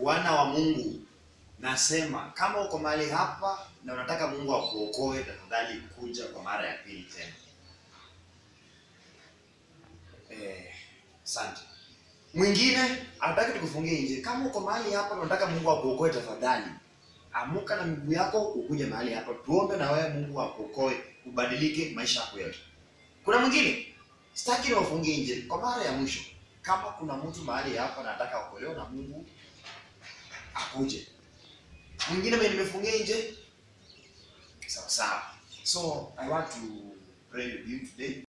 wana wa Mungu, nasema kama uko mahali hapa na unataka Mungu akuokoe, tafadhali kuja kwa mara ya pili tena. Eh, asante. Mwingine hataki tukufungie nje. Kama uko mahali hapa na unataka Mungu akuokoe, tafadhali amuka na miguu yako ukuje mahali hapa, tuombe na wewe, Mungu akuokoe, ubadilike maisha yako yote. Kuna mwingine sitaki niwafungie nje kwa mara ya mwisho. Kama kuna mtu mahali hapa na anataka kuokolewa na Mungu akuje. Mwingine mimi nimefungia nje, sawa sawa. So I want to pray with you today.